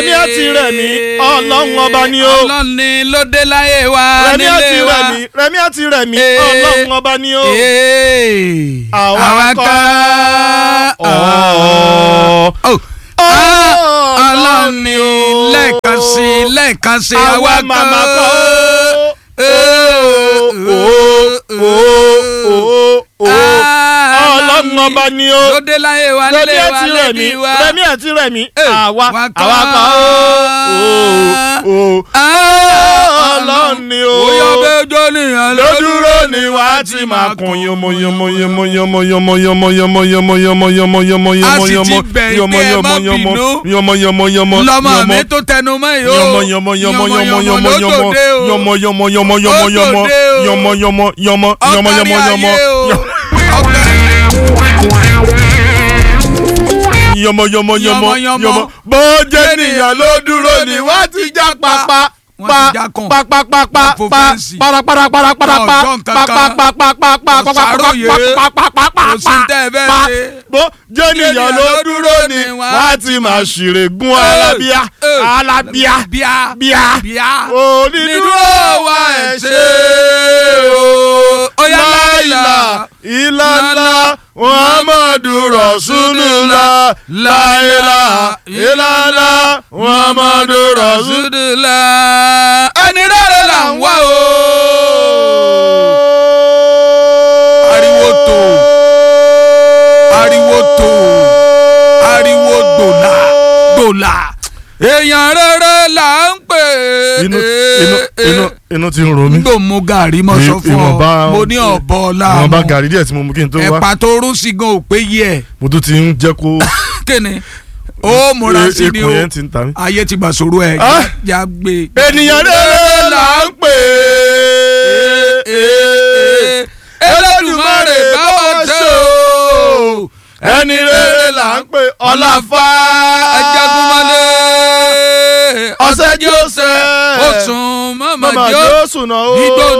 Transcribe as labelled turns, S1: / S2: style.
S1: rẹ̀mí àti rẹ̀mí ọlọ́run ọba ni ó.
S2: ọlọ́run ni ló dé láyé wa
S1: rẹ̀mí àti
S2: nílé wa.
S1: rẹ̀mí rẹ̀mí àti rẹ̀mí
S2: Ee.
S1: ọlọ́run ọba ni ó.
S2: Ee.
S1: Àwa
S2: àwa
S1: kọ́.
S2: kọ́.
S1: Ọ̀ọ́.
S2: Oh.
S1: Ọlọ́run
S2: ọlọ́run ni
S1: ó.
S2: lẹ́ẹ̀kan sí i lẹ́ẹ̀kan sí i
S1: àwa màmá kọ́. ọlọ́run ọba ni ó.
S2: ló dé láyé wa
S1: rẹ̀mí
S2: nílé wa
S1: àti rẹ̀mí
S2: lẹ́bí wa.
S1: rẹ̀mí àti rẹ̀mí
S2: Ee.
S1: àwa
S2: Wa kọ́.
S1: àwa kọ́. Ó. Ọlọ́run ni ó.
S2: Bóyá bẹ́ẹ̀ jọ nìyẹn ló
S1: lódúró ni wà á ti máa kun yomo yomo yomo yomo yomo yomo yomo yomo yomo yomo yomo
S2: A
S1: yomo
S2: sì ti
S1: yomo
S2: bẹ̀
S1: yomo
S2: pé ẹ
S1: yomo
S2: má
S1: yomo
S2: bínú.
S1: yomo yomo yomo
S2: lọ́mọ
S1: yomo
S2: mi tó tẹnu mọ́ yìí o.
S1: yomo yomo yomo yomo yomo yomo
S2: lódòdé o.
S1: yomo yomo yomo yomo
S2: Ó
S1: yomo
S2: dòde o.
S1: yomo yomo yomo yomo
S2: Ọkàrí
S1: yomo yomo
S2: ayé o.
S1: yomo
S2: Ọkàrí-
S1: yomo yomo yomo
S2: Yomo, yomo.
S1: yomo bó jẹ́ nìyàn ló dúró ni wọ́n ti já pápá
S2: Wọ́n
S1: pa
S2: ti já kàn.
S1: pa pa pa pa
S2: Wọ́n fò
S1: pa
S2: fẹ́ǹsì.
S1: para para para para pa
S2: Ọ̀jọ̀ nǹkan
S1: pa pa
S2: kan.
S1: pa pa pa pa pa pa pa
S2: Ọ̀sàròyé.
S1: pa pa pa pa
S2: Kò sí tẹ́ ẹ bẹ́ẹ̀
S1: pa
S2: ṣe.
S1: bó jẹ́ nìyàn ló dúró ni wọ́n á ti máa ṣèrè gún alábíà alábíà
S2: bíà
S1: bíà
S2: bíà.
S1: onídúró wa ẹ̀ ṣe o láìlà ìlànà muhammadu rasulullah láìlà ìlànà muhammadu rasulullah.
S2: Rasulullah. ẹni rere là ń wá o. Ariwo tó. ariwo tó ariwo dòlà dòlà èèyàn rere là ń pè
S1: inú inú inú inú ti ń ro mí.
S2: nígbà mo gàrí mo sọ fún
S1: Ìwọ̀nba-
S2: ọ mo ní ọ̀bọ
S1: wọn bá
S2: láàmú
S1: gàrí díẹ̀ tí mo mú kí n tó wá
S2: ẹ̀pà tó rún sí gan ò pé yẹ
S1: mo tún ti ń jẹ́ kó
S2: kíni ó múra sí ni o
S1: ikùn yẹn ti ń ta mí.
S2: ayé ti gbà sòrò ẹ̀
S1: Ah.
S2: já gbé.
S1: ènìyàn rere là ń pè é.
S2: Elédùmarè bá wa ṣe o
S1: ẹni rere là ń pè ọláfà
S2: ajagunmalè
S1: ọ̀sẹ̀ jọ́sẹ̀
S2: ó sùn mọ́mọ́
S1: mama
S2: jó
S1: jọ́sùn náà ó
S2: igbó